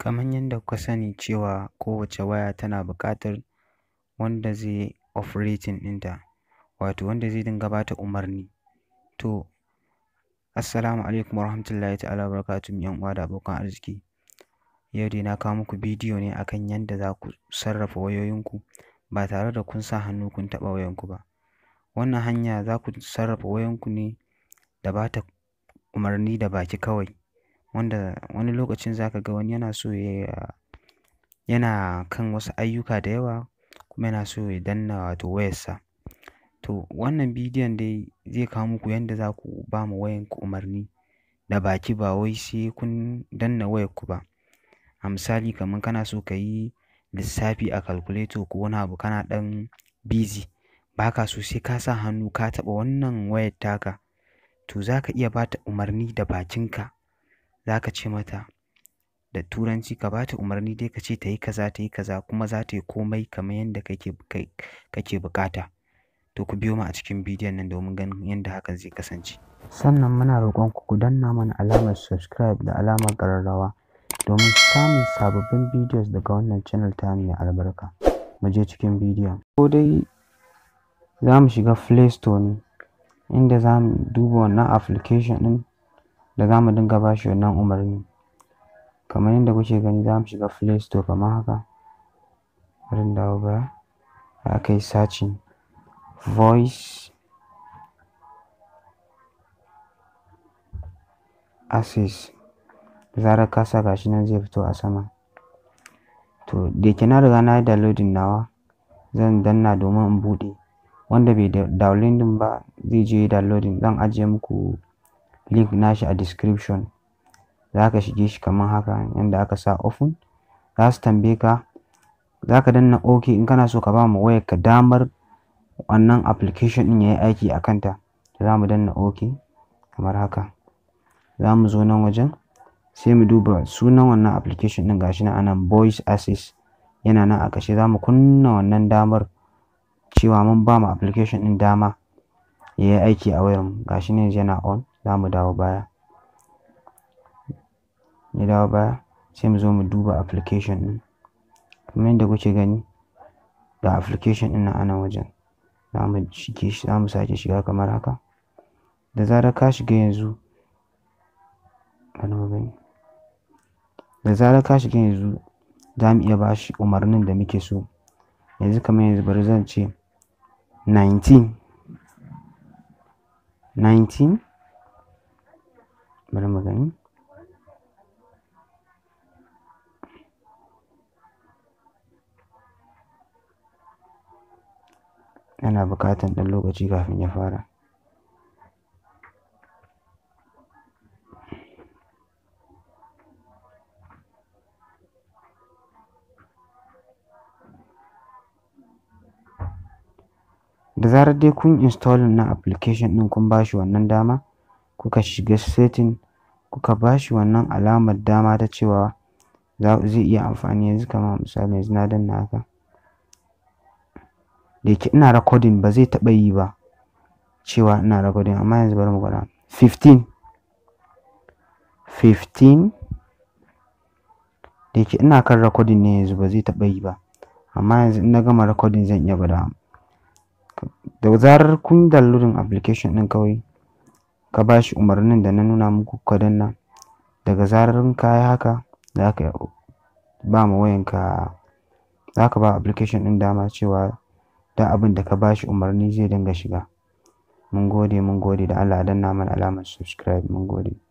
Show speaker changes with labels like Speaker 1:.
Speaker 1: Kamar yadda kuka sani cewa kowace waya tana buƙatar wanda zai yi operating ɗinta, wato wanda zai dinga ba ta umarni. To, Assalamu alaikum warahmatullahi ta'ala wabarakatuh ‘yan uwa da abokan arziki. Yau dai na kawo muku bidiyo ne akan yadda za ku sarrafa wayoyinku ba tare da kun sa hannu kun taɓa wayanku ba. Wannan hanya za ku sarrafa wayanku ne da ba ta umarni da baki kawai, wanda wani lokacin za ka ga wani yana so ya yana kan wasu ayyuka da yawa kuma yana so ya danna wato wayarsa. To, wannan bidiyon dai zai kawo muku yadda za ku ba ma wayanku umarni da baki ba wai sai kun danna wayarku ba. A misali kamar kana so ka yi lissafi a calculator ko wani abu kana ɗan busy, ba ka so sai ka sa hannu ka taɓa wannan wayar taka, to za ka iya ba ta umarni da bakinka. Za ka ce mata da Turanci ka ba ta umarni dai ka ce ta yi kaza, ta yi kaza kuma za ta yi komai kamar yadda kake kake buƙata. To, ku biyo mu a cikin bidiyon nan domin ganin yadda hakan zai kasance. Sannan muna roƙon ku ku danna mana alamar subscribe da alamar ƙararrawa domin samun sababbin bidiyos daga wannan channel tamu mai albarka. Mu je cikin bidiyon. Ko dai za mu shiga Play Store ne inda za mu duba wannan application ɗin da za mu dinga ba shi wannan umarni. Kamar yadda kuke gani za mu shiga Play Store kamar haka. Bari in dawo baya. Za ka yi searching voice access. Da zarar ka sa ga shi nan zai fito a sama. To, da yake na riga na yi downloading nawa, zan danna domin in buɗe. Wanda bai downloading ba zai je ya yi downloading. Zan ajiye muku link nashi a description. Za ka shige shi kamar haka yanda aka sa open. Za su tambaye ka, za ka danna OK in kana so ka ba ma wayarka damar wannan application ɗin ya yi aiki a kanta. Za mu danna OK kamar haka. Za mu zo nan wajen sai mu duba sunan wannan application ɗin ga shi nan a nan voice access yana nan a kashe. Za mu kunna wannan damar cewa mun ba ma application ɗin dama ya yi aiki a wayarmu. Ga shi nan yanzu yana on. Za mu dawo baya. Ya dawo baya sai mu zo mu duba application ɗin. Kamar yadda kuke gani ga application ɗin nan a nan wajen. Za mu shige shi, za mu sake shiga kamar haka. Da zarar ka shiga yanzu, bari mu gani. Da zarar ka shiga yanzu za mu iya ba shi umarnin da muke so. Yanzu kamar yanzu bari zan ce nineteen. Nineteen. Bari mu gani. Yana buƙatar ɗan lokaci kafin ya fara. Da zarar dai kun installing na application ɗin kun ba shi wannan dama, kuka shiga setting kuka ba shi wannan alamar dama ta cewa zai iya amfani yanzu kamar misali yanzu na danna haka. Da yake ina recording ba zai taɓa yi ba cewa ina recording amma yanzu bari mu gwada. Fifteen. Fifteen. Da yake ina kan recording ne yanzu ba zai taɓa yi ba. Amma yanzu in na gama recording zan iya gwadawa. Da zarar kun downloading application ɗin kawai ka ba shi umarnin da na nuna muku kuka danna. Daga zarar ka yi haka za ka ba ma wayanka, za ka ba application ɗin dama cewa duk abin da ka ba shi umarni zai dinga shiga. Mun gode, mun gode da Allah a danna mana alamar subscribe. Mun gode.